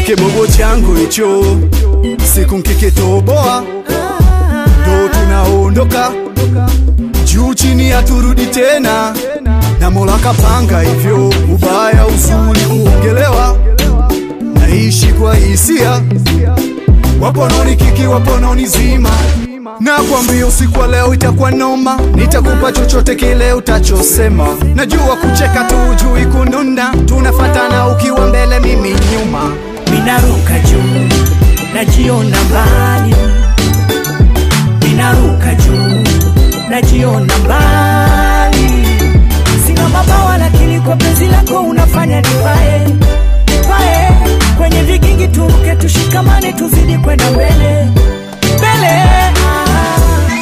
kibogo changu hicho siku nkikitoboa ndo tunaondoka juu chini haturudi tena na mola kapanga hivyo ubaya uzuri kuongelewa naishi kwa hisia wapononi kiki wapononi zima na kwambia usiku wa leo itakuwa noma nitakupa chochote kile utachosema najua kucheka tu jui kununa tunafatana ukiwa mbele mimi nyuma Minaruka juu, najiona mbali. Minaruka juu, najiona mbali. Sina mabawa lakini kwa penzi lako unafanya nipae, nipae. Kwenye vigingi turuke, tushikamane, tuzidi kwenda mbele, mbele. Ah.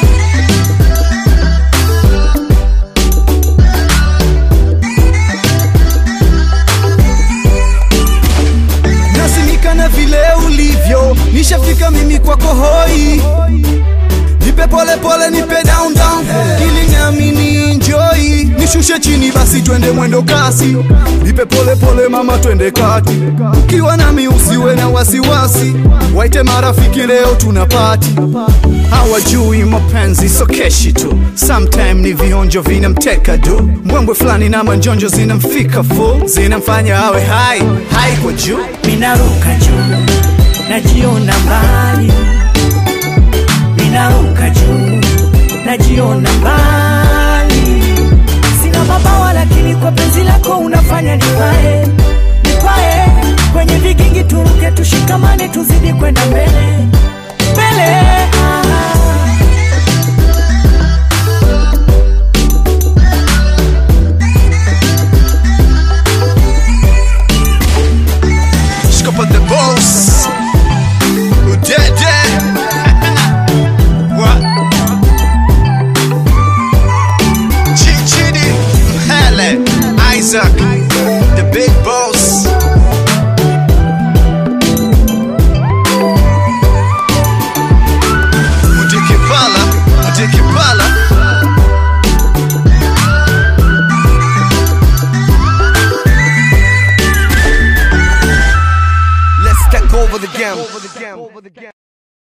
nasimika na vile ulivyo nishafika mimi kwako hoi nipe pole pole nipe down down ili nami ni enjoy nishushe chini basi twende mwendo kasi nipe pole pole mama twende kati ukiwa nami usiwe na wasiwasi waite marafiki leo tuna pati hawajui mapenzi so keshi tu sometime ni vionjo vinamteka du mbwembwe fulani na manjonjo zinamfika full zinamfanya awe hai hai kwa juu Minaruka juu, najiona mbali. Minaruka juu, najiona mbali. Sina mabawa lakini kwa penzi lako unafanya nipae, nipae. Kwenye vigingi turuke, tushikamane, tuzi